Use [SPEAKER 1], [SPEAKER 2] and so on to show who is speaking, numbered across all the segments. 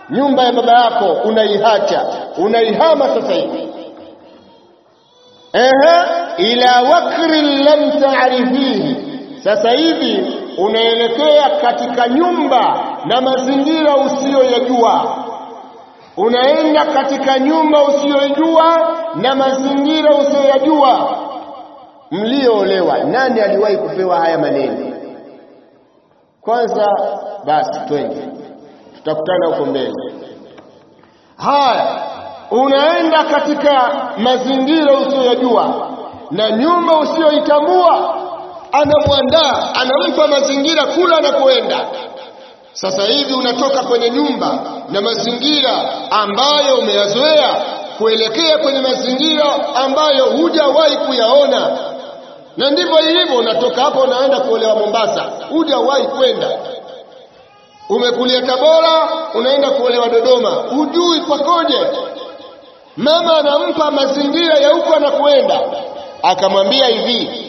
[SPEAKER 1] nyumba ya baba yako unaihacha unaihama sasa hivi ehe ila wakrin lam taarifihi sasa hivi unaelekea katika nyumba na mazingira usiyoyajua unaenda katika nyumba usiyoijua na mazingira usiyoyajua mlioolewa nani aliwahi kupewa haya maneno kwanza basi twende tutakutana huko mbele haya unaenda katika mazingira usiyoyajua na nyumba usiyoitambua anamwandaa anampa mazingira kula anakoenda sasa hivi unatoka kwenye nyumba na mazingira ambayo umeyazoea kuelekea kwenye mazingira ambayo hujawahi kuyaona na ndivyo ilivyo unatoka hapo unaenda kuolewa Mombasa hujawahi kwenda umekulia Tabora unaenda kuolewa Dodoma hujui pakoje mama anampa mazingira ya huko anakuenda akamwambia hivi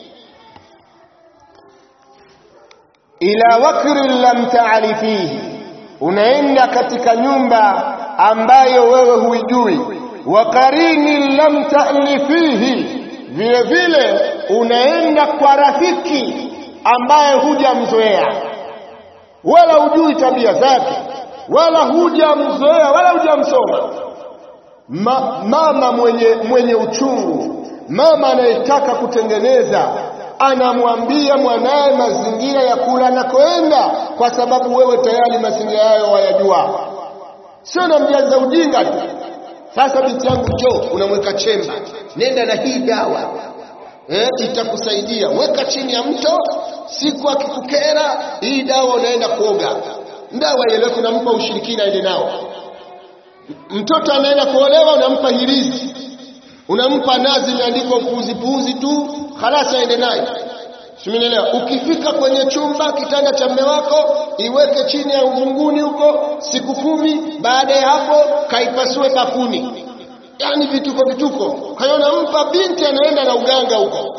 [SPEAKER 1] ila wakrin lam taarifihi unaenda katika nyumba ambayo wewe huijui wa karini lam ta'lifihi vile vile unaenda kwa rafiki ambaye hujamzoea wala hujui tabia zake wala hujamzoea wala hujamsoma Ma, mama mwenye mwenye uchungu mama anayetaka kutengeneza anamwambia mwanaye mazingira ya kula anakoenda kwa sababu wewe tayari mazingira hayo wayajua sio namjaza ujinga tu sasa binti yangu njoo unamweka chemba nenda na hii dawa eh, itakusaidia weka chini ya mto siku akikukera hii dawa unaenda kuoga dawa ieleweke unampa ushirikina aende nao mtoto anaenda kuolewa unampa hirizi unampa nazi imeandikwa puuzi puuzi tu halasi aende naye simenielewa ukifika kwenye chumba kitanda cha mme wako iweke chini ya uvunguni huko siku kumi baada ya hapo kaipasue bafuni yaani vituko vituko kwa hiyo nampa binti anaenda na uganga huko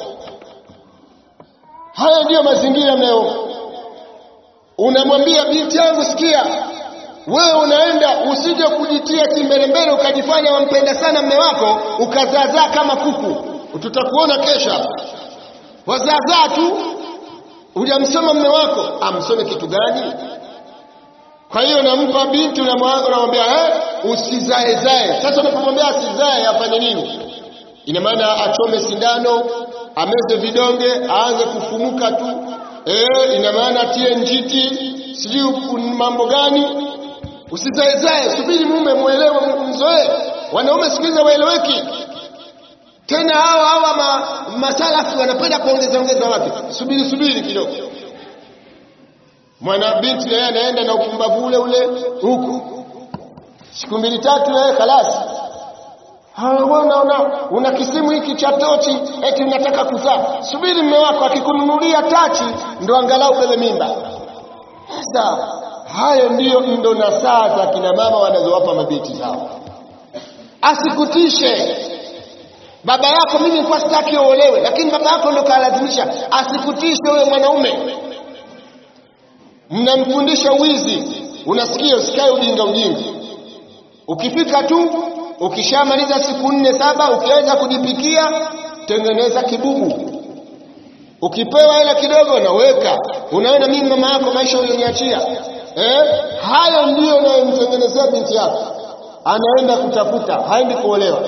[SPEAKER 1] haya ndiyo mazingira mnao unamwambia binti yangu sikia wewe unaenda usije kujitia kimbelembele ukajifanya wampenda sana mme wako ukazaazaa kama kuku tutakuona kesha wazaazaa tu hujamsoma mme wako amsome kitu gani kwa hiyo nampa binti unamwambia eh, usizaezae sasa unapomwambia asizae afanye nini ina maana achome sindano ameze vidonge aanze kufumuka tu eh, ina maana atie njiti sijui mambo gani usizaezae subiri mume mwelewe mzoee wanaume siku hizi waeleweki tena hawa hawa ma, masalafi wanapenda kuongeza ongeza watu subiri subiri kidogo mwana binti naye anaenda na upumbavu ule ule huku siku mbili tatu naye kalasi una, una, una kisimu hiki cha tochi eti unataka kuzaa subiri mme wako akikununulia tachi ndo angalau bebe mimba sasa hayo ndiyo ndo na saa za kina mama wanazowapa mabinti zao asikutishe baba yako mimi nilikuwa sitaki uolewe lakini baba yako ndo kalazimisha asikutishe wewe mwanaume mnamfundisha wizi unasikia usikae ujinga ujinga ukifika tu ukishamaliza siku nne saba ukiweza kujipikia tengeneza kibubu ukipewa hela kidogo naweka unaona mimi mama yako maisha ulioniachia eh? hayo ndiyo unayomtengenezea binti yako anaenda kutafuta haendi kuolewa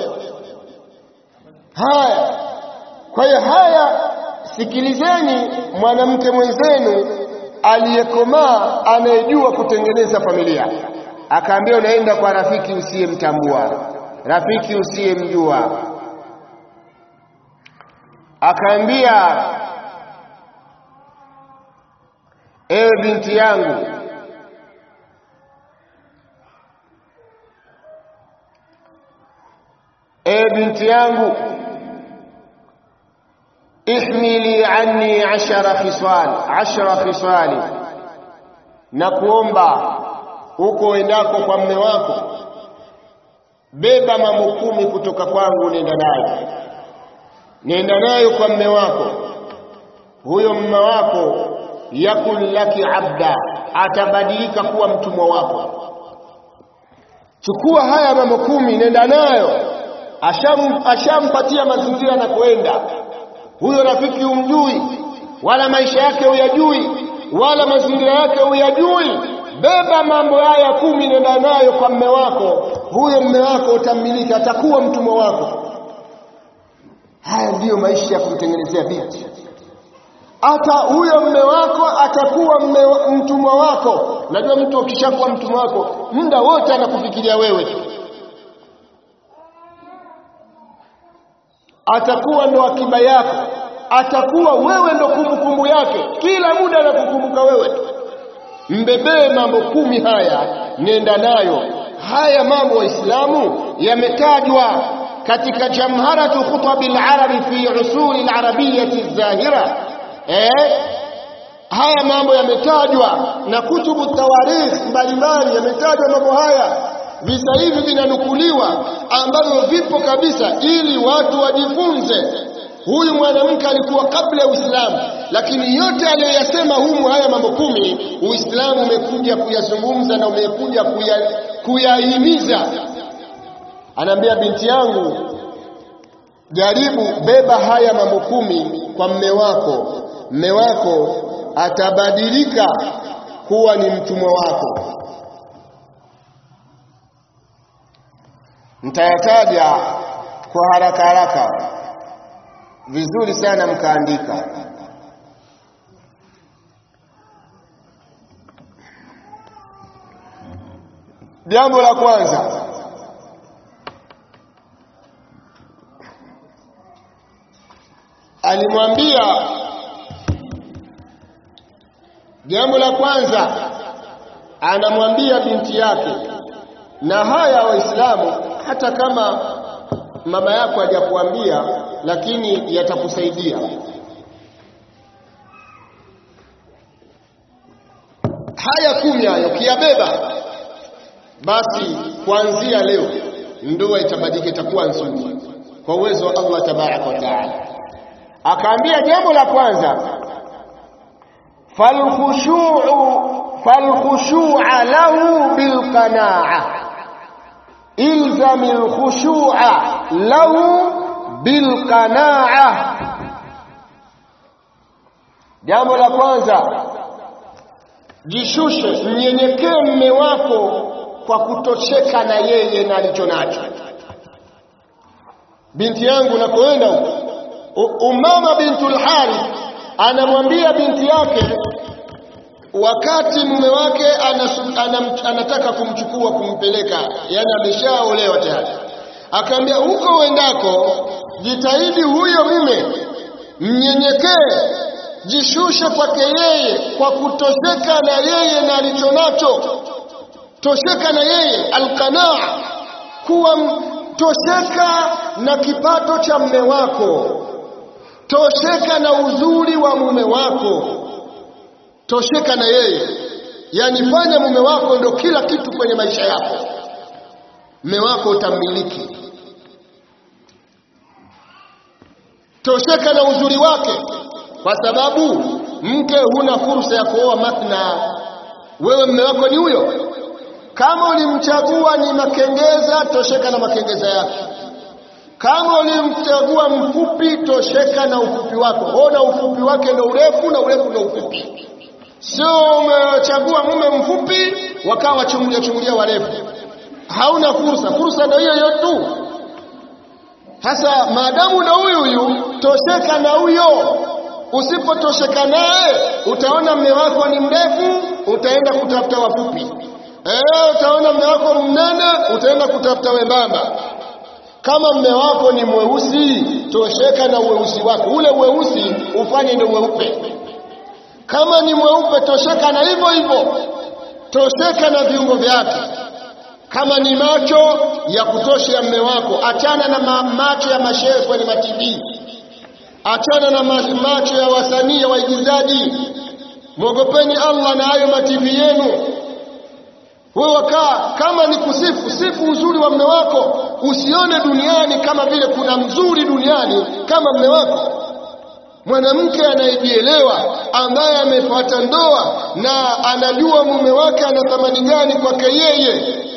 [SPEAKER 1] haya kwa hiyo haya sikilizeni mwanamke mwenzenu aliyekomaa anayejua kutengeneza familia akaambia unaenda kwa rafiki usiyemtambua rafiki usiyemjua akaambia ewe binti yangu ewe binti yangu ihmili anni ashara khisal ashara khisali na kuomba huko endako kwa mme wako beba mambo kumi kutoka kwangu nenda nayo nenda nayo kwa mme wako huyo mme wako yakun laki abda atabadilika kuwa mtumwa wako chukua haya mambo kumi nenda nayo asham ashampatia mazingira na kwenda huyo rafiki umjui wala maisha yake huyajui wala mazingira yake huyajui beba mambo haya kumi nenda nayo kwa mme wako huyo mme wako utammiliki atakuwa mtumwa wako haya ndiyo maisha ya kumtengenezea binti hata huyo mme wako atakuwa mme, mtumwa wako najua mtu ukishakuwa mtumwa wako muda wote anakufikiria wewe tu atakuwa ndo akiba yako atakuwa wewe ndo kumbukumbu yake kila muda anakukumbuka wewe tu mbebee mambo kumi haya nenda nayo haya mambo waislamu yametajwa katika jamharatu khutabi larabi fi usuli larabiyati zahira eh? haya mambo yametajwa na kutubu tawarikh mbalimbali yametajwa mambo haya visa hivi vinanukuliwa ambavyo vipo kabisa ili watu wajifunze huyu mwanamke alikuwa kabla ya Uislamu, lakini yote aliyoyasema humu haya mambo kumi, Uislamu umekuja kuyazungumza na umekuja kuyahimiza. Anaambia binti yangu, jaribu beba haya mambo kumi kwa mme wako, mme wako atabadilika kuwa ni mtumwa wako. Nitayataja kwa haraka haraka vizuri sana mkaandika jambo la kwanza alimwambia jambo la kwanza anamwambia binti yake na haya waislamu hata kama mama yako hajakuambia lakini yatakusaidia haya kumi hayo kiyabeba basi kuanzia leo ndoa itabadilika itakuwa nzuri kwa uwezo wa Allah tabaraka wa taala akaambia jambo la kwanza falkhushu'u falkhushu'a lahu bilqana'a ilzam alkhushu'a lahu bilqana'a jambo la kwanza jishushe mnyenyekee mme wako kwa kutosheka na yeye na alicho nacho binti yangu nakoenda huko umama bintul harith anamwambia binti yake wakati mume wake anasu, anam, anataka kumchukua kumpeleka yani ameshaolewa tayari akaambia huko uendako jitahidi huyo mume mnyenyekee jishushe kwake yeye kwa kutosheka na yeye na alicho nacho tosheka na yeye alqanaa kuwa tosheka na kipato cha mme wako tosheka na uzuri wa mume wako tosheka na yeye yani fanya mume wako ndo kila kitu kwenye maisha yako mume wako utamiliki tosheka na uzuri wake kwa sababu mke huna fursa ya kuoa mathna wewe mume wako ni huyo kama ulimchagua ni makengeza tosheka na makengeza yake kama ulimchagua mfupi tosheka na ufupi wako ona ufupi wake ndo urefu na urefu ndo ufupi sio umechagua mume mfupi wakawa wachungulia chungulia warefu hauna fursa fursa ndo hiyo hiyo tu sasa maadamu ndo huyu huyu tosheka na huyo usipotosheka naye utaona mme wako ni mrefu utaenda kutafuta wafupi eh utaona mme wako mnene utaenda kutafuta wembamba kama mme wako ni mweusi tosheka na uweusi wako ule uweusi ufanye ni weupe kama ni mweupe tosheka na hivyo hivyo tosheka na viungo vyake kama ni macho ya kutosha ya mme wako achana na ma macho ya mashehe kwenye matibii achana na ma macho ya wasanii waigizaji mwogopeni Allah na hayo mativi yenu wewe wakaa kama ni kusifu sifu uzuri wa mme wako usione duniani kama vile kuna mzuri duniani kama mme wako mwanamke anayejielewa ambaye amefuata ndoa na anajua mume wake ana thamani gani kwake yeye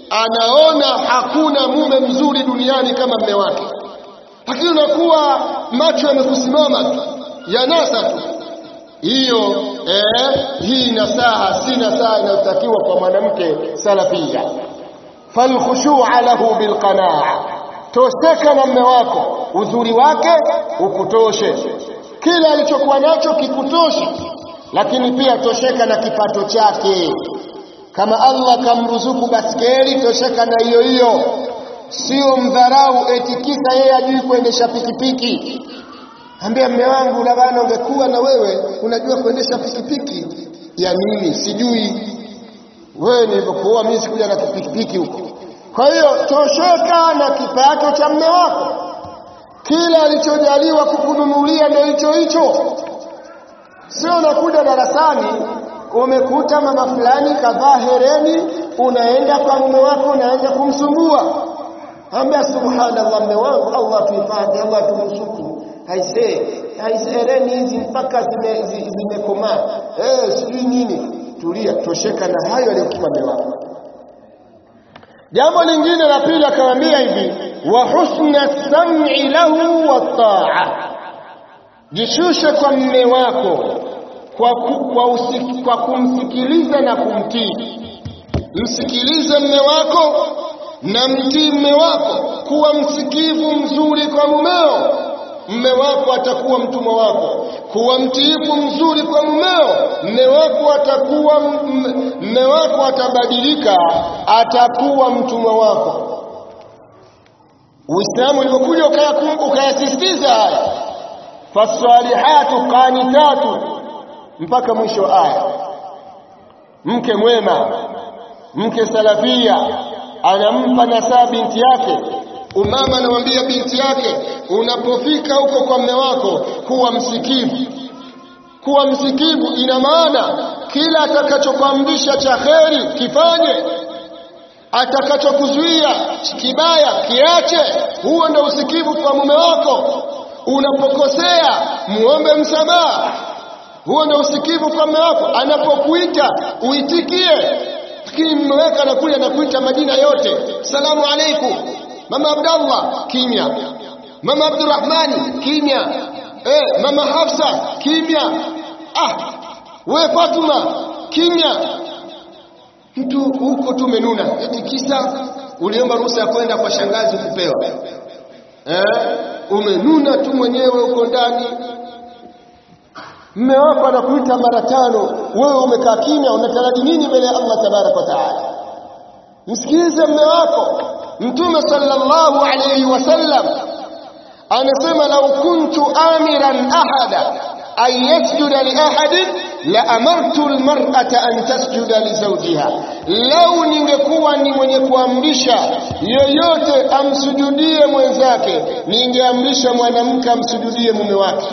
[SPEAKER 1] anaona hakuna mume mzuri duniani kama mme wake, lakini unakuwa macho yamekusimama tu yanasa tu. Hiyo eh, hii nasaha si nasaha inayotakiwa kwa mwanamke salafia. falkhushu'a lahu bilqanaa, tosheka na mme wako, uzuri wake ukutoshe, kila alichokuwa nacho kikutoshe, lakini pia tosheka na kipato chake. Kama Allah kamruzuku baskeli, tosheka na hiyo hiyo, sio mdharau eti kisa yeye ajui kuendesha pikipiki. Ambia mme wangu, labda ungekuwa na wewe unajua kuendesha pikipiki ya nini? Sijui wewe nilivyokuoa mimi sikuja na pikipiki huko. Kwa hiyo tosheka na kipato cha mme wako, kila alichojaliwa kukununulia ndio hicho hicho. Sio unakuja darasani umekuta mama fulani kavaa hereni, unaenda kwa mume wako unaanza kumsumbua. Ambia subhanallah, mme wangu, Allah tuhifadhi, Allah tumsuku. Haisee, haisee, hereni hizi mpaka zimekomaa, zime eh, sijui nini. Tulia, tosheka na hayo aliyokupa mme wako. Jambo lingine la pili akamwambia hivi, wa husna sam'i lahu wa ta'a, jishushe kwa mme wako kwa, ku, kwa, usik, kwa kumsikiliza na kumtii. Msikilize mme wako na mtii mme wako, kuwa msikivu mzuri kwa mumeo. Mme wako atakuwa mtumwa wako. Kuwa mtiifu mzuri kwa mumeo, mme wako atakuwa mme wako atabadilika, atakuwa mtumwa wako. Uislamu ulipokuja ukayasisitiza haya, fasalihatu qanitatu mpaka mwisho wa aya. Mke mwema, mke salafia anampa nasaa binti yake. Umama anamwambia binti yake, unapofika huko kwa mme wako kuwa msikivu. Kuwa msikivu ina maana kila atakachokuamrisha cha kheri kifanye, atakachokuzuia kibaya kiache. Huo ndio usikivu kwa mume wako. Unapokosea muombe msamaha huo ndio usikivu kwa mume wako. Anapokuita uitikie, lakini mume wako anakuja anakuita majina yote, salamu alaikum, mama Abdallah, kimya. Mama Abdurrahmani, kimya. Eh, mama Hafsa, kimya. Ah, we Fatuma, kimya. Mtu huko tu umenuna, eti kisa uliomba ruhusa ya kwenda kwa shangazi kupewa. Eh, umenuna tu mwenyewe huko ndani mme wako anakuita mara tano, wewe umekaa kimya, unataraji nini mbele ya Allah tabaraka wa taala? Msikilize mme wako. Mtume sallallahu alayhi wasallam anasema, lau kuntu amiran ahada an yasjuda li ahadin la amartu almar'ata an tasjuda li zawjiha, lau ningekuwa ni mwenye kuamrisha yoyote amsujudie mwenzake, ningeamrisha mwanamke amsujudie mume wake.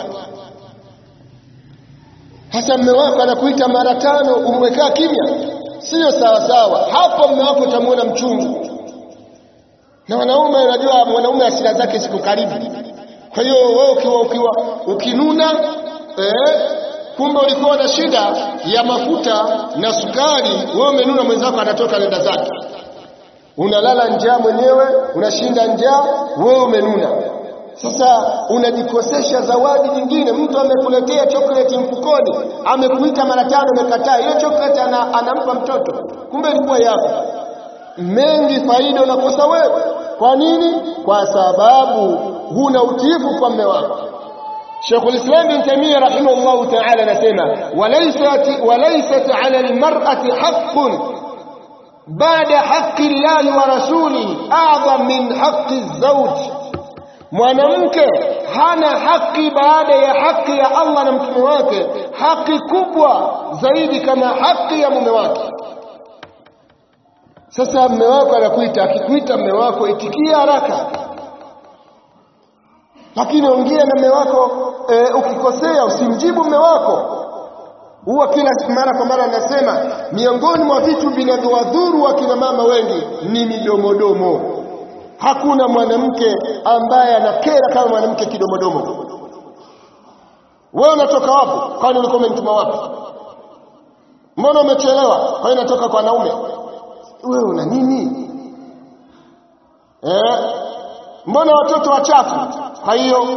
[SPEAKER 1] Hasa mme wako anakuita mara tano, umekaa kimya, sio sawa sawa. Hapo mme wako utamwona mchungu. Na wanaume, unajua mwanaume hasira zake ziko karibu. Kwa hiyo wewe ukiwa ukiwa ukinuna eh, kumbe ulikuwa na shida ya mafuta na sukari, wewe umenuna, mwenzako anatoka nenda zake, unalala njaa mwenyewe, unashinda njaa, wewe umenuna. Sasa unajikosesha zawadi nyingine. Mtu amekuletea chocolate mfukoni, amekuita mara tano, umekataa hiyo chocolate, ana, anampa mtoto, kumbe ilikuwa yako. Mengi faida unakosa wewe. Kwa nini? Kwa sababu huna utiifu kwa mme wako. Sheikhul Islam bin Taymiyyah rahimahullahu ta'ala anasema walaysat walaysat 'ala al-mar'ati haqqun ba'da haqqi Allahi wa rasulihi a'zam min haqqi az-zawj Mwanamke hana haki baada ya haki ya Allah na mtume wake, haki kubwa zaidi kama haki ya mume wake. Sasa mume wako anakuita, akikuita mume wako itikia haraka, lakini ongea na mume wako e, ukikosea usimjibu mume wako. Huwa kila mara kwa mara anasema miongoni mwa vitu vinavyowadhuru wakina mama wengi ni midomodomo. Hakuna mwanamke ambaye anakera kama mwanamke kidomodomo. Wewe unatoka wapi? Kwani ulikuwa umenituma wapi? Mbona umechelewa? Kwa hiyo natoka kwa wanaume. Wewe una nini? mbona watoto wachafu kwa hiyo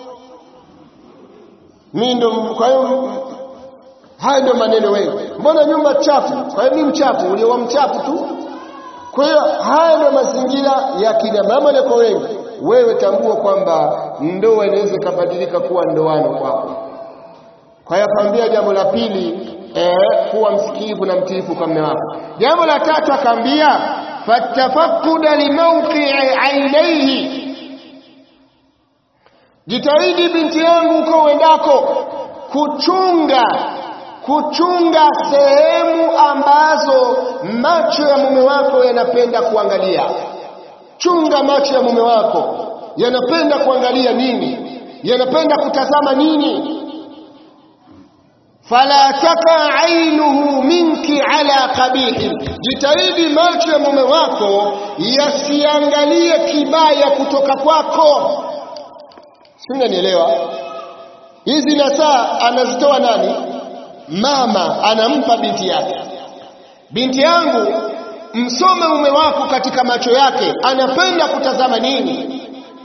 [SPEAKER 1] mimi ndo kwa hiyo haya ndio maneno wewe mbona nyumba chafu kwa hiyo mimi mchafu uliowa mchafu tu kwa hiyo haya ndio mazingira ya kina mama na kwa wengi wewe tambua kwamba ndoa inaweza ikabadilika kuwa ndoano kwako kwa hiyo akaambia jambo la pili eh, kuwa msikivu na mtiifu kwa mume wako jambo la tatu akaambia fatafakuda limauqii ainaihi jitahidi binti yangu uko uendako kuchunga kuchunga sehemu ambazo macho ya mume wako yanapenda kuangalia chunga macho ya mume wako yanapenda kuangalia nini yanapenda kutazama nini fala taka ainuhu minki ala qabihi jitahidi macho ya mume wako yasiangalie kibaya kutoka kwako sinanielewa hizi nasaa anazitoa nani mama anampa binti yake binti yangu msome mume wako katika macho yake anapenda kutazama nini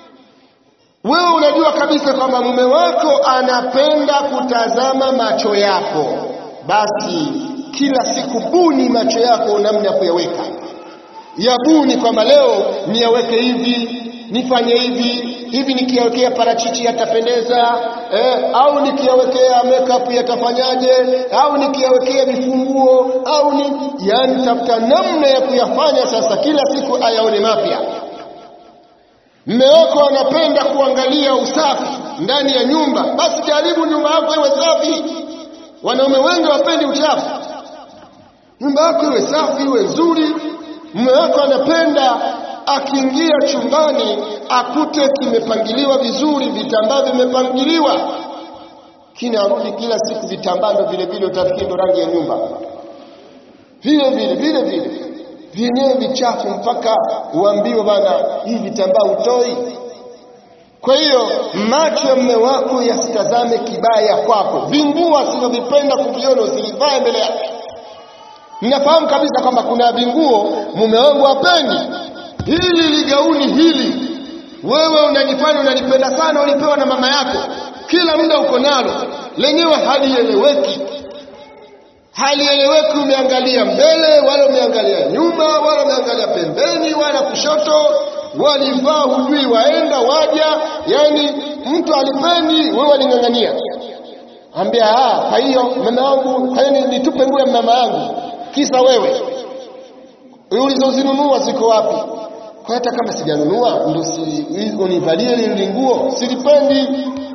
[SPEAKER 1] wewe unajua kabisa kwamba mume wako anapenda kutazama macho yako basi kila siku buni macho yako namna ya kuyaweka yabuni kwamba leo niyaweke hivi nifanye hivi hivi nikiyawekea parachichi yatapendeza eh, au nikiyawekea makeup yatafanyaje au nikiyawekea vifunguo au ni yani tafuta namna ya kuyafanya sasa kila siku ayaone mapya mme wako anapenda kuangalia usafi ndani ya nyumba basi jaribu nyumba yako iwe safi wanaume wengi wapendi uchafu nyumba yako iwe safi iwe nzuri mme wako anapenda akiingia chumbani akute kimepangiliwa vizuri vitambaa vimepangiliwa kini arudi kila siku vitambaa ndo vile vile utafikiri ndo rangi ya nyumba vile vile vile vile vyenyewe vichafu mpaka uambiwe bana hii vitambaa utoi kwa hiyo macho ya mme wako yasitazame kibaya kwako vinguo asivyovipenda kuviona usilivae mbele yake ninafahamu kabisa kwamba kuna vinguo mume wangu hapendi hili ligauni hili wewe unajifanya unalipenda sana ulipewa na mama yako kila muda uko nalo lenyewe halieleweki halieleweki umeangalia mbele wala umeangalia nyuma wala umeangalia pembeni wala kushoto walivaa hujui waenda waja yani mtu alipendi wewe waling'ang'ania ambia ah kwa hiyo mama wangu kwa hiyo nitupe nguo ya mama yangu kisa wewe ulizozinunua ziko wapi kwa hata kama sijanunua ndo si univalie ile nguo silipendi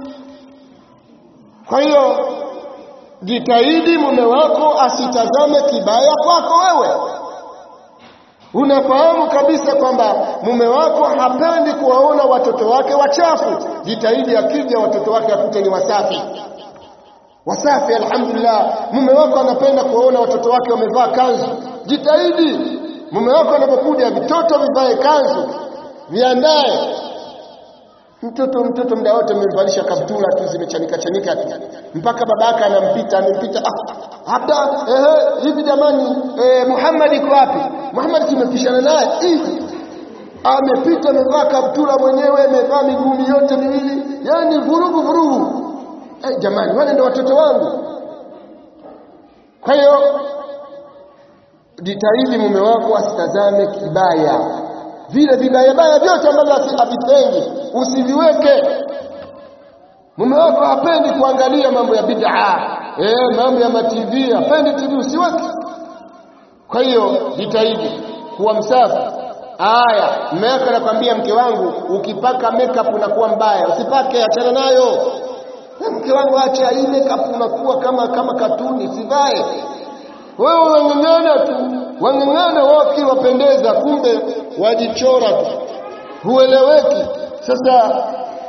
[SPEAKER 1] kwa hiyo jitahidi mume wako asitazame kibaya kwako wewe unafahamu kabisa kwamba mume wako hapendi kuwaona watoto wake wachafu jitahidi akija watoto wake akute ni wasafi wasafi alhamdulillah mume wako anapenda kuwaona watoto wake wamevaa kanzu jitahidi mume wako anapokuja vitoto vivae kanzu viandae mtoto mtoto muda wote mmemvalisha kaptula tu zimechanika chanika tu mpaka babaka anampita amempita ah hata ehe hivi jamani eh, Muhammad iko wapi Muhammad tumepishana naye hivi amepita amevaa kaptula mwenyewe amevaa miguu yote miwili yani vurugu vurugu eh, jamani wale ndio watoto wangu kwa hiyo jitahidi mume wako asitazame kibaya vile vibaya baya vyote ambavyo havipendi usiviweke mume wako hapendi kuangalia mambo ya bid'a eh mambo ya matv hapendi tv usiweke kwa hiyo jitahidi kuwa msafi aya mume wako anakwambia mke wangu ukipaka makeup unakuwa mbaya usipake achana nayo mke wangu acha hii makeup unakuwa kama kama katuni sivae wewe wang'ang'ana tu wang'ang'ana waki wapendeza kumbe wajichora tu hueleweki sasa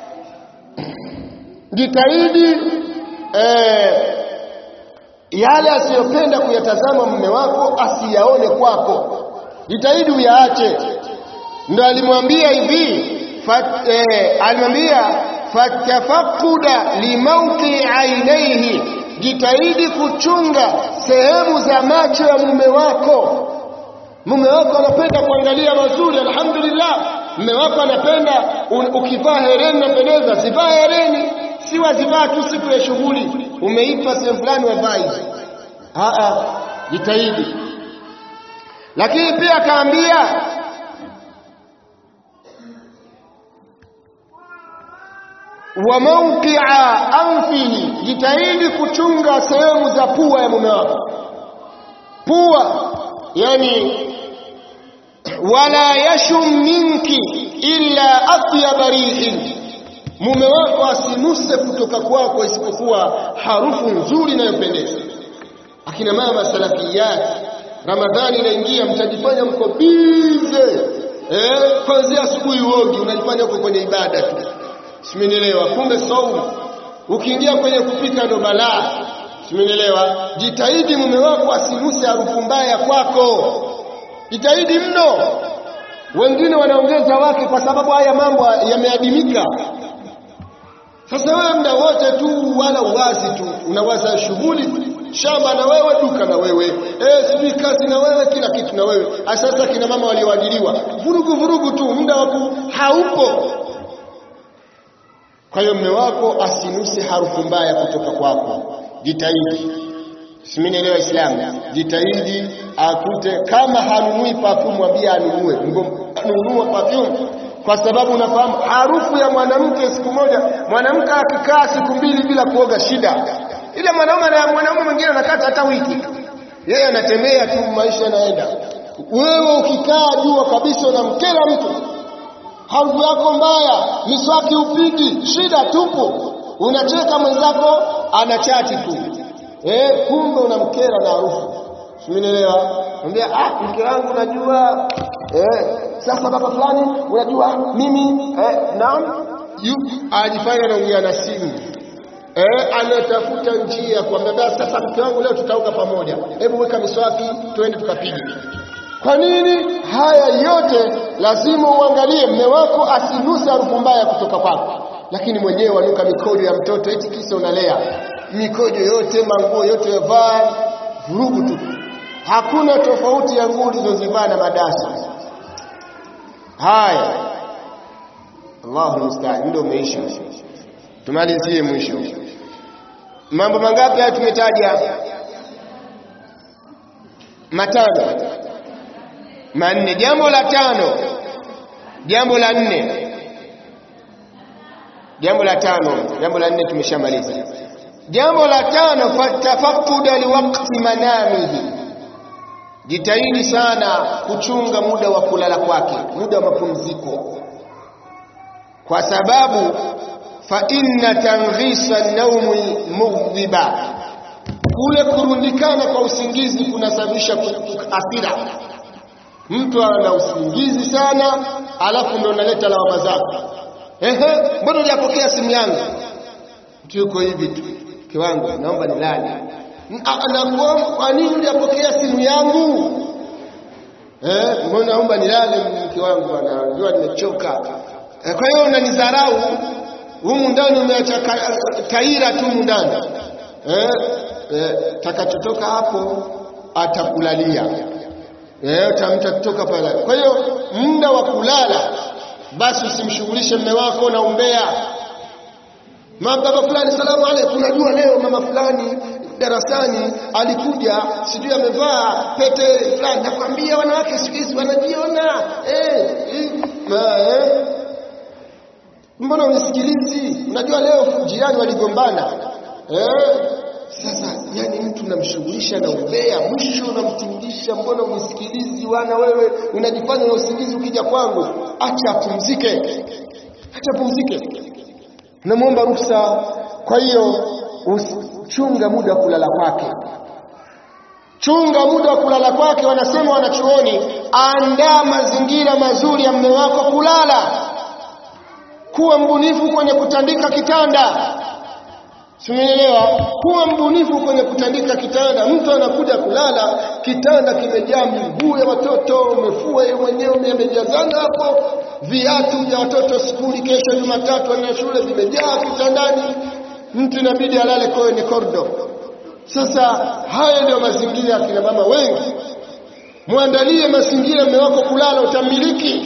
[SPEAKER 1] jitahidi eh, yale asiyopenda kuyatazama mume wako asiyaone kwako jitahidi uyaache ndo alimwambia hivi fat, eh, alimwambia fatafakuda limauqi ainaihi jitahidi kuchunga sehemu za macho ya mume wako mume wako anapenda kuangalia mazuri alhamdulillah mme wako anapenda ukivaa hereni napendeza zivaa hereni si wazivaa tu siku ya shughuli umeipa sehemu fulani wavaa hizi jitahidi lakini pia akaambia wa mawqi'a anfihi jitahidi kuchunga sehemu za pua ya mume wako pua yani wala yashum minki illa atyaba rihin mume wako asinuse kutoka kwako isipokuwa harufu nzuri inayopendeza akina mama salafiyat ramadhani inaingia mtajifanya mko bize eh kuanzia asubuhi uogi unajifanya uko kwenye ibada tu simenielewa kumbe saumu ukiingia kwenye kupika ndo balaa simenielewa jitahidi mume wako asinuse harufu mbaya kwako jitahidi mno wengine wanaongeza wake kwa sababu haya mambo yameadimika sasa wewe muda wote tu wala uwazi tu unawaza shughuli shamba na wewe duka na wewe eh sijui kazi na wewe kila kitu na wewe sasa kina mama walioajiriwa vurugu vurugu tu muda wako haupo kwa hiyo mume wako asinuse harufu mbaya kutoka kwako jitahidi simenielewa Islamu jitahidi akute kama hanunui perfume mwambie anunue nunua perfume kwa sababu unafahamu harufu ya mwanamke siku moja mwanamke akikaa siku mbili bila kuoga shida ile mwanaume na mwanaume mwingine anakata hata wiki yeye anatembea tu maisha yanaenda wewe ukikaa jua kabisa unamkera mtu harufu yako mbaya miswaki upigi shida tupu unacheka mwenzako anachati tu eh kumbe unamkera na harufu simenielewa mwambia ah mke wangu unajua eh sasa baba fulani unajua mimi eh naam ajifanya anaongea na simu eh anatafuta njia kwamba basi sasa mke wangu leo tutaoga pamoja hebu weka miswaki twende tukapige kwa nini haya yote lazima uangalie mme wako asinuse harufu mbaya kutoka kwako lakini mwenyewe wanuka mikojo ya mtoto eti kisa unalea mikojo yote manguo yote yavaa vurugu tu hakuna tofauti ya nguo ulizozivaa na madasa haya Allahu musta'an ndio umeisha tumalizie mwisho mambo mangapi haya tumetaja matano manne jambo la tano jambo la nne jambo la tano jambo la nne tumeshamaliza jambo la tano fatafakuda liwakti manamihi jitahidi sana kuchunga muda wa kulala kwake muda wa mapumziko kwa sababu fa inna tanghisa naumi mughdhiba kule kurundikana kwa usingizi kunasababisha hasira mtu ana usingizi sana alafu ndo unaleta lawama zako ehe mbona hujapokea simu yangu mtu yuko hivi tu kiwangu naomba nilale anakuomba kwa nini hujapokea simu yangu eh mbona naomba nilale mke wangu bwana najua nimechoka eh, kwa hiyo unanidharau humu ndani umeacha taira tu humu ndani eh, eh takachotoka hapo atakulalia eh utamta kutoka pale kwa hiyo muda wa kulala basi usimshughulishe mume wako na umbea mama fulani salamu alaykum unajua leo mama fulani darasani alikuja sijui amevaa pete fulani nakwambia wanawake siku hizi wanajiona eh, ma, eh. mbona unisikilizi unajua leo jirani waligombana eh sasa yani mtu unamshughulisha na umbea mwisho unamtingisha mbona unisikilizi wana wewe unajifanya na usingizi ukija kwangu acha apumzike acha apumzike namwomba ruhusa kwa hiyo chunga muda wa kulala kwake chunga muda wa kulala kwake wanasema wanachuoni andaa mazingira mazuri ya mme wako kulala kuwa mbunifu kwenye kutandika kitanda Simeelewa? Kuwa mbunifu kwenye kutandika kitanda. Mtu anakuja kulala, kitanda kimejaa miguu ya watoto, umefua yeye mwenyewe umejazana hapo, viatu vya watoto skuli, kesho Jumatatu wana shule vimejaa kitandani. Mtu inabidi alale kwenye kordo. Sasa haya ndio mazingira ya kina mama wengi. Muandalie mazingira mume wako kulala utamiliki.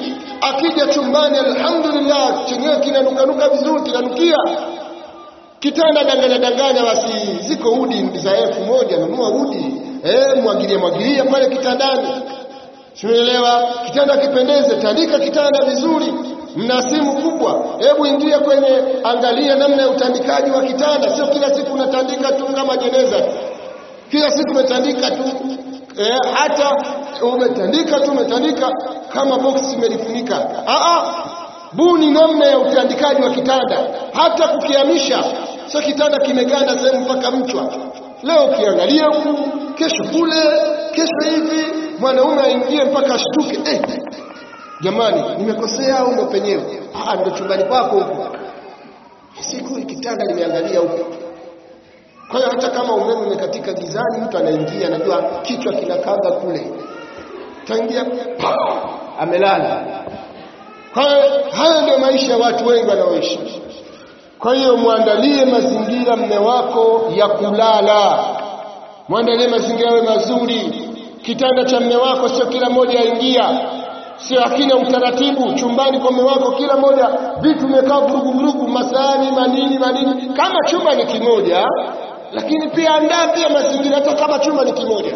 [SPEAKER 1] akija chumbani alhamdulillah chenyewe kinanukanuka vizuri kinanukia kitanda danganya danganya basi ziko udi za elfu moja nunua udi eh mwagilia mwagilia pale kitandani Simeelewa? Kitanda kipendeze, tandika kitanda vizuri. Mna simu kubwa, hebu ingia kwenye, angalia namna ya utandikaji wa kitanda. Sio kila siku unatandika tu kama jeneza, kila siku umetandika tu eh, hata umetandika tu umetandika kama box imelifunika. Ah, buni namna ya utandikaji wa kitanda, hata kukihamisha. Sio kitanda kimeganda sehemu mpaka mchwa. Leo ukiangalia huku, kesho kule, kesho hivi mwanaume aingie mpaka ashtuke eh, jamani nimekosea au ndo penyewe ah ndo chumbani kwako huko siku kitanda limeangalia huko kwa hiyo hata kama umeme umekatika gizani mtu anaingia anajua kichwa kinakaga kule taingia amelala kwa hiyo haya ndio maisha ya watu wengi wanaoishi kwa hiyo muandalie mazingira mme wako ya kulala muandalie mazingira yawe mazuri kitanda cha mme wako sio kila mmoja aingia sio hakina utaratibu chumbani kwa mme wako kila mmoja vitu vimekaa vurugu vurugu masani manini manini kama chumba ni kimoja lakini pia andaa pia mazingira hata kama chumba ni kimoja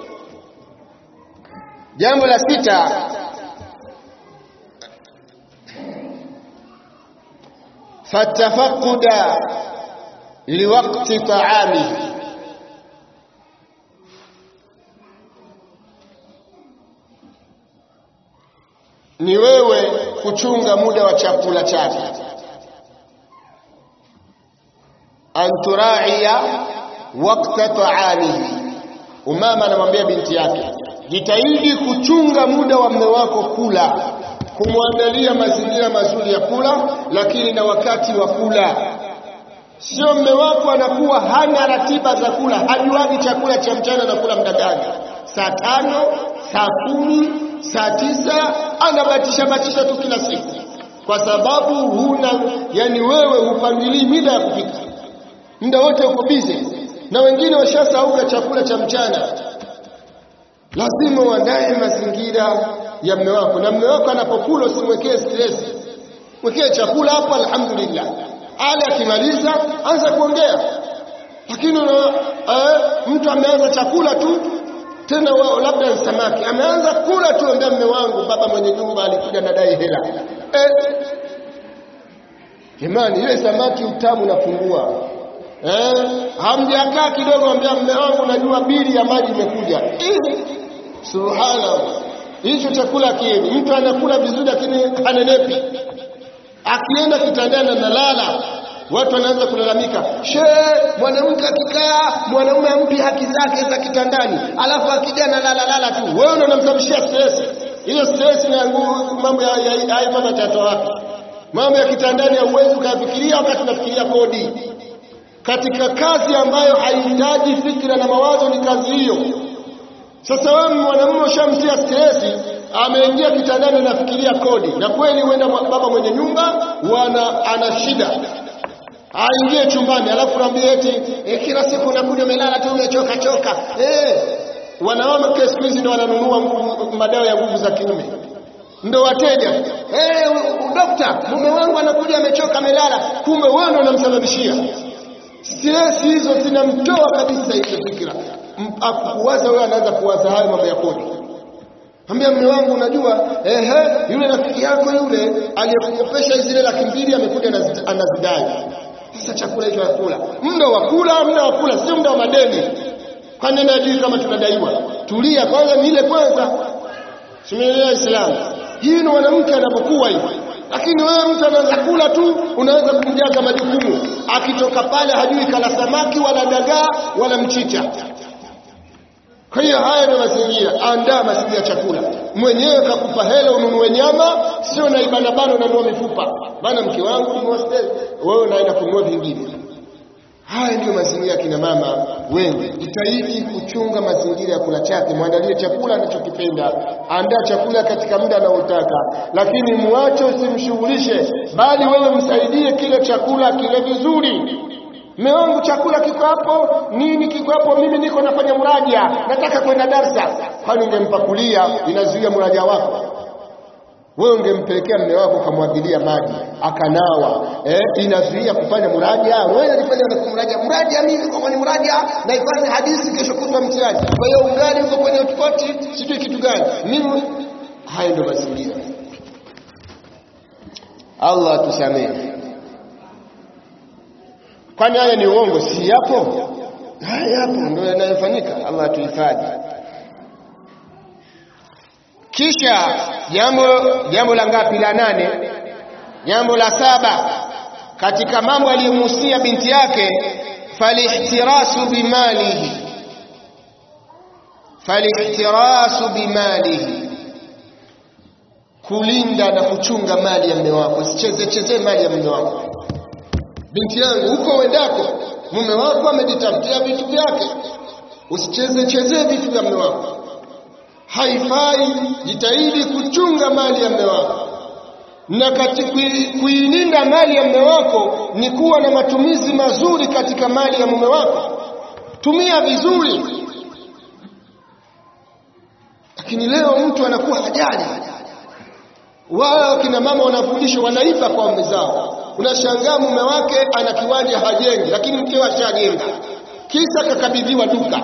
[SPEAKER 1] jambo la sita fatafaquda liwaqti ta'amihi ni wewe kuchunga muda wa chakula chake anturaia wakta taamihi umama anamwambia binti yake jitahidi kuchunga muda wa mme wako kula kumwandalia mazingira mazuri ya kula lakini na wakati wa kula sio mme wako anakuwa hana ratiba za kula hajuagi chakula cha mchana na kula muda gani saa tano saa kumi saa tisa anabatisha batisha tu kila siku kwa sababu huna yani wewe hupangilii mida ya kupika muda wote uko busy na wengine washasauka chakula cha mchana lazima uandae mazingira ya mme wako na mme wako anapokula usimwekee stress mwekee chakula hapo alhamdulillah ale akimaliza anza kuongea lakini eh, mtu ameanza chakula tu tena wao labda ni samaki ameanza kula tu ambia mme wangu baba mwenye nyumba alikuja nadai hela eh jamani ile samaki utamu napungua eh hamjakaa kidogo ambia mme wangu najua bili ya maji imekuja eh subhanallah hicho chakula kieni mtu anakula vizuri lakini anenepi akienda kitandani analala watu wanaanza kulalamika she mwanamke akikaa mwanaume ampi haki zake za kitandani alafu akija na lala lala tu wewe ndio unamsababishia stress hiyo stress na mambo ya hai mama tatoa wapi mambo ya kitandani hauwezi ukafikiria wakati unafikiria kodi katika kazi ambayo haihitaji fikra na mawazo ni kazi hiyo sasa wewe mwanamume ushamtia stress ameingia kitandani anafikiria kodi na kweli huenda baba mwenye nyumba wana ana shida aingie chumbani alafu naambia eti e, kila siku unakuja umelala tu umechoka choka eh wanawake siku hizi ndio wananunua madawa ya nguvu za kiume ndio wateja eh dokta mume wangu anakuja amechoka amelala kumbe wewe ndio unamsababishia stress hizo zinamtoa kabisa hizo fikra akuwaza wewe anaanza kuwaza hayo mambo ya kodi Ambia mume wangu unajua ehe yule rafiki yako yule aliyekukopesha zile laki mbili amekuja anazidai sasa chakula hicho hakula muda wa kula muda wa kula sio muda wa madeni kwani nani ajui kama tunadaiwa tulia kwanza ni ile kwanza simeelewa Islam hii ni mwanamke anapokuwa hivi lakini wewe mtu anaanza kula tu unaweza kumjaza majukumu akitoka pale hajui kala samaki wala dagaa wala mchicha kwa hiyo haya ndio mazingira andaa mazingira ya chakula mwenyewe kakupa hela ununue nyama sio na ibana bana unanunua mifupa bana mke wangu nunua steak wewe unaenda kununua vingine haya ndiyo mazingira ya kina mama wengi jitahidi kuchunga mazingira ya kula chake mwandalie chakula anachokipenda andaa chakula katika muda anaotaka lakini muache usimshughulishe bali wewe msaidie kile chakula kile vizuri Mme wangu chakula kiko hapo, nini kiko hapo, mimi niko nafanya mraja, nataka kwenda darsa. Kwani ungempakulia inazuia mraja wako? wewe ungempelekea mme wako ukamwagilia maji akanawa eh, inazuia kufanya muraja wewe unafanya na kumuraja muraja mimi kwa kwenye muraja na ifanye hadithi kesho kutwa mtihani kwa hiyo ugali uko kwenye utofauti sijui kitu gani mimi haya ndio mazingira Allah tusamehe kwani haya ni uongo si yapo haya yapo ndio yanayofanyika Allah tuhifadhi kisha jambo jambo la ngapi la nane jambo la saba katika mambo aliyomhusia binti yake falihtirasu bimalihi falihtirasu bimalihi kulinda na kuchunga mali ya mume wako usicheze cheze mali ya mume wako binti yangu huko uendako mume wako amejitafutia vitu vyake usicheze cheze vitu vya mume wako haifai jitahidi kuchunga mali ya mume wako na katika kuilinda mali ya mume wako ni kuwa na matumizi mazuri katika mali ya mume wako tumia vizuri lakini leo mtu anakuwa hajali wao kina mama wanafundishwa wanaiba kwa mume zao unashangaa mume wake ana kiwanja hajengi lakini mkewe ashajenga kisa kakabidhiwa duka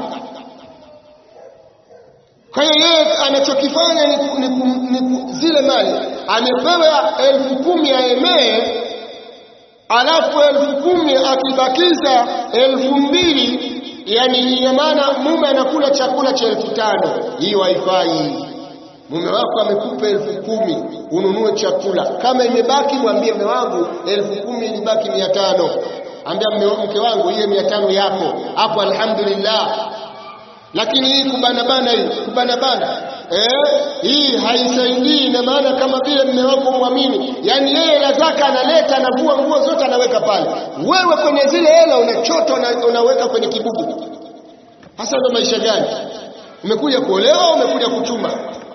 [SPEAKER 1] kwa hiyo yeye anachokifanya ni, ni, ni, ni zile mali amepewa elfu kumi aemee alafu elfu kumi akibakiza elfu mbili yani ina maana mume anakula chakula cha elfu tano hiyo haifai mume wako amekupa elfu kumi ununue chakula kama imebaki mwambie mume wangu elfu kumi ilibaki mia tano ambia mke wangu hiyo mia tano yako hapo alhamdulillah lakini hii kubana bana hii kubana bana eh hii haisaidii na maana kama vile mume wako muamini yani yeye hela zake analeta anavua nguo zote anaweka pale wewe kwenye zile hela unachota una, unaweka kwenye kibubu hasa ndo maisha gani umekuja kuolewa umekuja kuchuma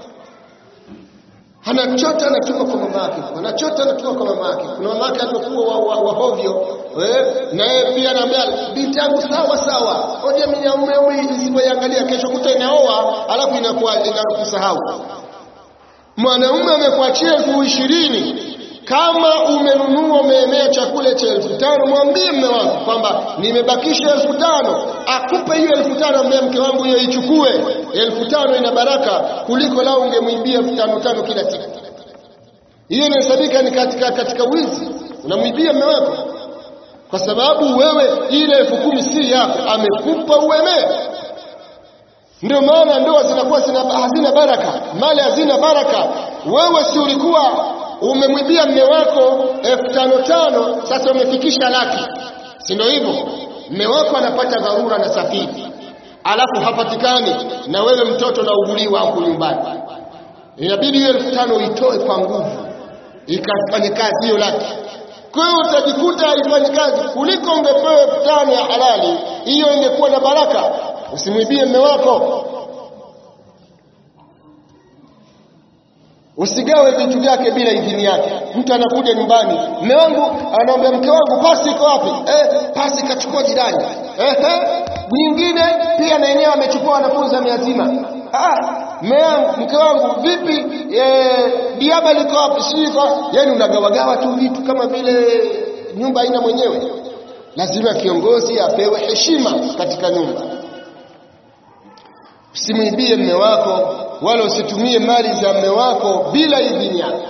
[SPEAKER 1] anachota anatuma kwa mama yake anachota anatuma kwa mama yake kuna mama yake alikuwa wa, wa, wa hovyo eh na yeye pia anambia binti yangu sawa sawa hoja mimi mume huyu isipoiangalia kesho kuta inaoa alafu inakuwa inakusahau mwanaume amekuachia elfu ishirini kama umenunua umeemea chakula cha elfu tano mwambie mme wako kwamba nimebakisha elfu tano akupe hiyo elfu tano ambia mke wangu hiyo ichukue elfu tano ina baraka kuliko lao ungemwibia elfu tano tano kila siku hiyo inahesabika ni katika katika wizi unamwibia mme wako kwa sababu wewe ile elfu kumi si yako amekupa uemee ndio maana ndoa zinakuwa hazina baraka mali hazina baraka wewe si ulikuwa umemwibia mme wako elfu tano tano sasa umefikisha laki si ndio hivyo mme wako anapata dharura na safiri alafu hapatikani na wewe mtoto nauguliwa huku nyumbani inabidi hiyo elfu tano uitoe kwa nguvu ikafanye kazi hiyo laki kwa hiyo utajikuta haifanyi kazi kuliko ungepewa elfu tano ya halali hiyo ingekuwa na baraka usimwibie mme wako Usigawe vitu vyake bila idhini yake. Mtu anakuja nyumbani, mume wangu anaambia mke wangu pasi iko wapi? Eh, pasi kachukua jirani. Eh, nyingine pia na yenyewe amechukua wanafunzi miazima. Ah, mume wangu, mke wangu vipi? Eh, diaba liko wapi? Si kwa yani unagawagawa tu vitu kama vile nyumba haina mwenyewe. Lazima kiongozi apewe heshima katika nyumba. Usimwibie mme wako wala usitumie mali za mme wako bila idhini yake.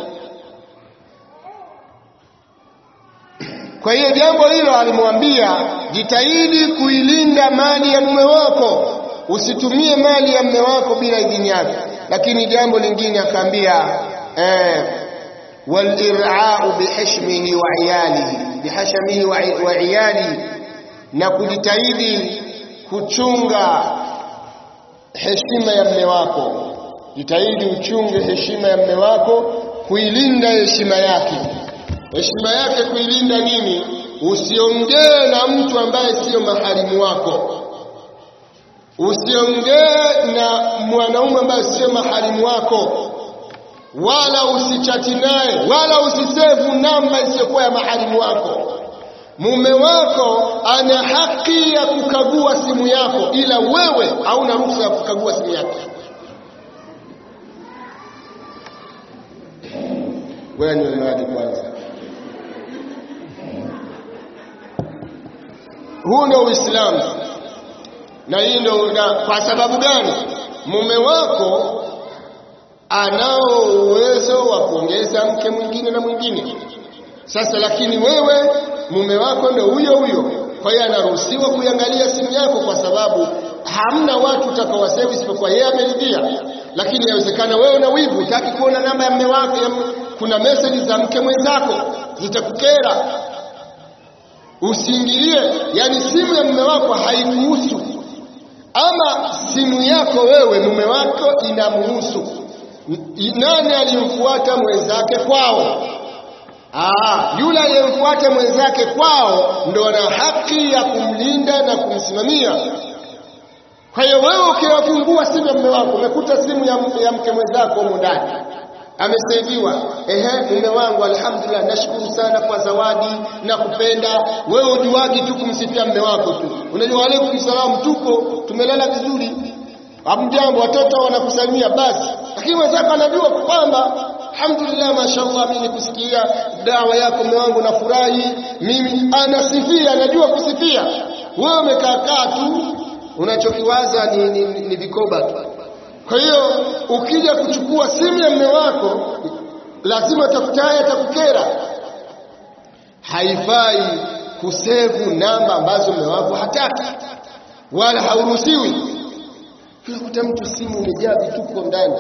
[SPEAKER 1] Kwa hiyo jambo hilo alimwambia, jitahidi kuilinda mali ya mume wako, usitumie mali ya mume wako bila idhini yake. Lakini jambo lingine akaambia eh, walirau bihashmihi wa iyalihi bihashmihi wa, wa iyalihi, na kujitahidi kuchunga heshima ya mme wako jitahidi uchunge heshima ya mme wako kuilinda heshima yake heshima yake kuilinda nini usiongee na mtu ambaye sio maharimu wako usiongee na mwanaume ambaye sio maharimu wako wala usichati naye wala usisevu namba isiyokuwa ya maharimu wako mume wako ana haki ya kukagua simu yako ila wewe hauna ruhusa ya kukagua simu yake wewe ni maji kwanza huu ndio uislamu na hii ndio na kwa sababu gani mume wako anao uwezo wa kuongeza mke mwingine na mwingine sasa lakini wewe mume wako ndio huyo huyo kwa hiyo anaruhusiwa kuiangalia simu yako kwa sababu hamna watu utakaowasema isipokuwa yeye ameridhia lakini inawezekana wewe una wivu utaki kuona namba ya mume wako ya kuna message za mke mwenzako zitakukera usiingilie yani simu ya mume wako haikuhusu ama simu yako wewe mume wako inamuhusu nani alimfuata mwenzake kwao Aa, yule aliyemfuata mwenzake kwao ndo ana haki ya kumlinda na kumsimamia kwa hiyo wewe ukiwafungua simu ya mume wako umekuta simu ya, ya mke mwenzako humu ndani amesaidiwa ehe mume wangu alhamdulillah nashukuru sana kwa zawadi na kupenda wewe ujuagi tu kumsifia mume wako tu unajua alaikum salam tuko tumelala vizuri hamjambo watoto wanakusalimia basi lakini mwenzako anajua kwamba alhamdulillah mashallah mimi nikusikia dawa yako mume wangu nafurahi mimi anasifia anajua kusifia wewe umekaa kaa tu unachokiwaza ni, ni, ni, ni vikoba tu kwa hiyo ukija kuchukua simu ya mume wako lazima tafutaye atakukera haifai kusevu namba ambazo mume wako hataki wala hauruhusiwi unakuta mtu simu imejaa vituko ndani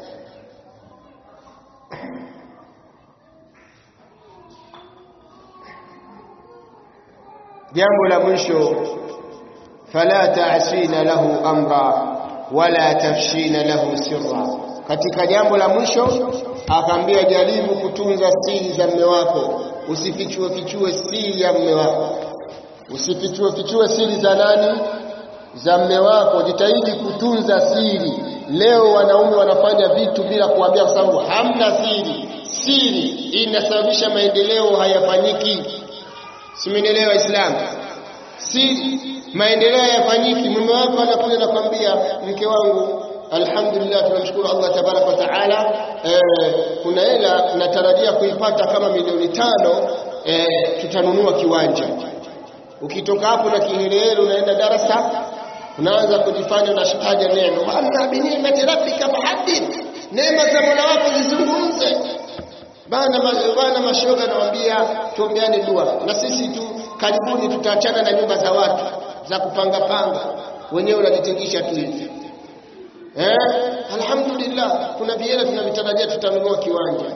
[SPEAKER 1] jambo la mwisho fala ta'sina lahu amra wala tafshina lahu sirra katika jambo la mwisho akaambia jaribu kutunza siri za mume wako usifichue fichue siri ya mume wako usifichue fichue siri za nani za mume wako jitahidi kutunza siri leo wanaume wanafanya vitu bila kuambia kwa sababu hamna siri siri inasababisha maendeleo hayafanyiki simenelewa waislamu siri maendeleo hayafanyiki mume wako anakuja na kwambia mke wangu alhamdulillah tunamshukuru Allah tabaraka wa taala eh, kuna hela natarajia kuipata kama milioni tano eh, tutanunua kiwanja ukitoka hapo na kihelehele unaenda darasa unaanza kujifanya unashitaja neno wa binimati rabbika fahaddith neema za Mola wako zizungumze bana bana mashoga nawaambia tuombeane dua na sisi tu karibuni tutaachana na nyumba za watu za kupanga panga wenyewe unajitingisha tu hivi eh alhamdulillah kuna viela tunavitarajia tutanunua kiwanja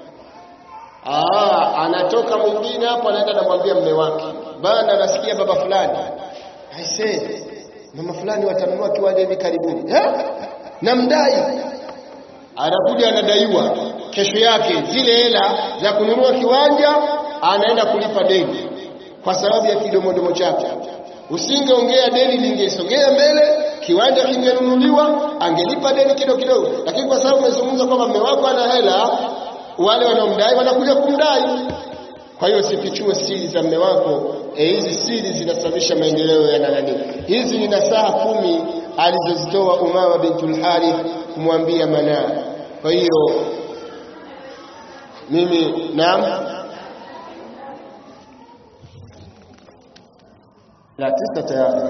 [SPEAKER 1] ah anatoka mwingine hapo anaenda namwambia mme wake bana nasikia baba fulani i say mama fulani watanunua kiwanja hivi karibuni eh namdai anakuja anadaiwa kesho yake zile hela za kununua kiwanja anaenda kulipa deni kwa sababu ya kidomodomo chake usingeongea deni lingesogea mbele kiwanja kingenunuliwa angelipa deni kidogo kidogo lakini kwa sababu umezungumza kwamba mume wako ana hela wale wanaomdai wanakuja kumdai kwa hiyo usifichue siri za mume wako hizi e, siri zinasababisha maendeleo ya nani hizi ni nasaha kumi alizozitoa Umama bintul Harith kumwambia Manaa kwa hiyo mimi naam la tisa tayari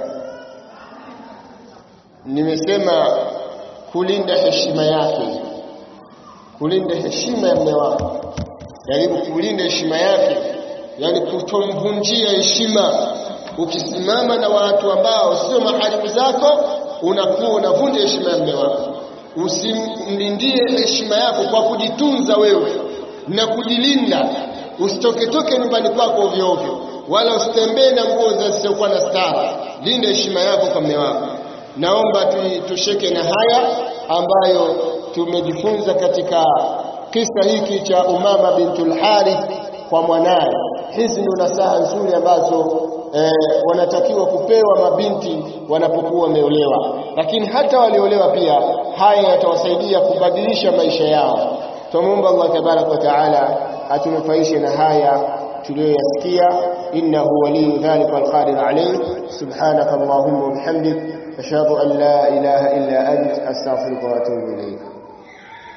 [SPEAKER 1] nimesema kulinda heshima yake kulinda heshima ya mume wako jaribu kulinda heshima yake yani kutomvunjia heshima ukisimama na watu ambao sio maharimu zako unakuwa unavunja heshima ya mume wako usimlindie heshima yako kwa kujitunza wewe na kujilinda usitoketoke nyumbani kwako ovyo ovyo wala usitembee na nguo zisizokuwa na stara linda heshima yako kwa mume wako naomba tusheke na haya ambayo tumejifunza katika kisa hiki cha Umama bintul Harith kwa mwanaye hizi ndio nasaha nzuri ambazo eh, wanatakiwa kupewa mabinti wanapokuwa wameolewa lakini hata waliolewa pia haya yatawasaidia kubadilisha maisha yao tumuomba Allah tabarak wa taala atunufaishe na haya tuliyoyasikia innahu waliyu dhalika alqadir alayh subhanaka allahumma wa bihamdik ashhadu an la ilaha illa ant astaghfiruka wa atubu ilayk